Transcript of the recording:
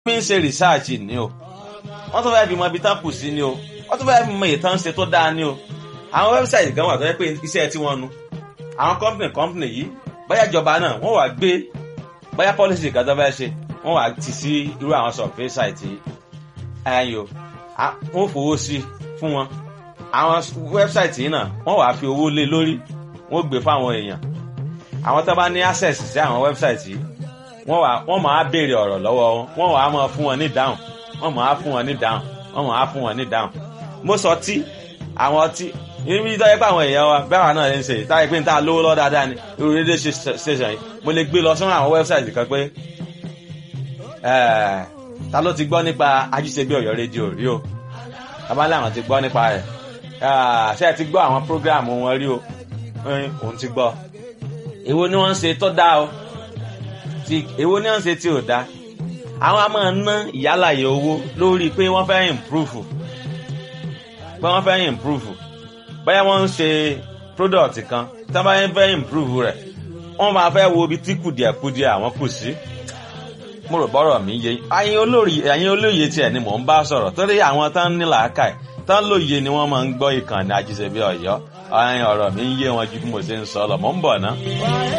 fi ń ṣe rìsáàjì ni o wọ́n tún fẹ́ fi mọ ibi tán kù sí ni o wọ́n tún fẹ́ fi mọ ìtàn ṣe tó dáa ni o àwọn wẹ́bsáìtì kan wà tó yẹ pé iṣẹ́ tí wọ́n nu àwọn kọ́mpìnì kọ́mpìnì yìí bóyá ìjọba náà wọ́n wà gbé bóyá pọ́lísì kan tó fẹ́ ṣe wọ́n wà tì sí irú àwọn sọ̀fẹ́ sáìtì ẹ̀yìn o wọ́n fowó sí fún wọn àwọn wẹ́bsáìtì yìí náà wọ́n wà fi owó lé lórí wọ́n gbé fáwọn èèyàn àwọn tó bá ní access sí àwọn wẹ́bsáìtì yìí wọ́n wà wọ́n máa béèrè ọ̀rọ̀ lọ́wọ́ wọn wọ́n wà á máa fún wọn ní dáhùn wọ́n máa fún wọn ní dáhùn wọ́n máa fún wọn ní dáhùn mo sọ tí àwọn ọtí ibi tó yẹ pé àwọn èèyàn wa bẹ́ẹ̀ wà náà lè ń ṣe táyé pé n ta lówó lọ́ dáadáa ni irú rédíò station yìí mo lè gbé lọ sọ́nà àwọn wẹ́bsáìtì kan pé ta ló ti gbọ́ nípa ajíṣebí ọ̀yọ́ rédíò rí o abálẹ̀ àwọn ti gbọ́ nípa rẹ̀ ṣé ẹ ti gbọ́ àwọn prógráàmù wọn rí o òun ti gbọ́ èwo ni wọ́n ń ṣe tó dáa o èwo ni wọ́n ń ṣe tí ò dáa àwọn a máa ná ìyálàyè owó lórí pé wọ́n fẹ́ improve pé wọ́n fẹ́ improve báyà wọ́n ń ṣe product kan tí wọ́n bá fẹ́ improve rẹ̀ wọ́n máa fẹ́ wo ibi tí kùdìẹ̀kudìẹ̀ àwọn kù sí mo rò bọ́rọ̀ mi yé ẹ̀yin olórí ẹ̀yin olóye tiẹ̀ ni mò ń bá sọ̀rọ̀ torí àwọn tán ní làákàyè tán lóye ni wọ́n máa ń gbọ́ ìkànnì àjíṣebí ọ̀yọ́ ẹ̀yin ọ̀rọ̀ mi ń yé wọn ju bí mo ṣe ń sọ lọ mò ń bọ̀ ná.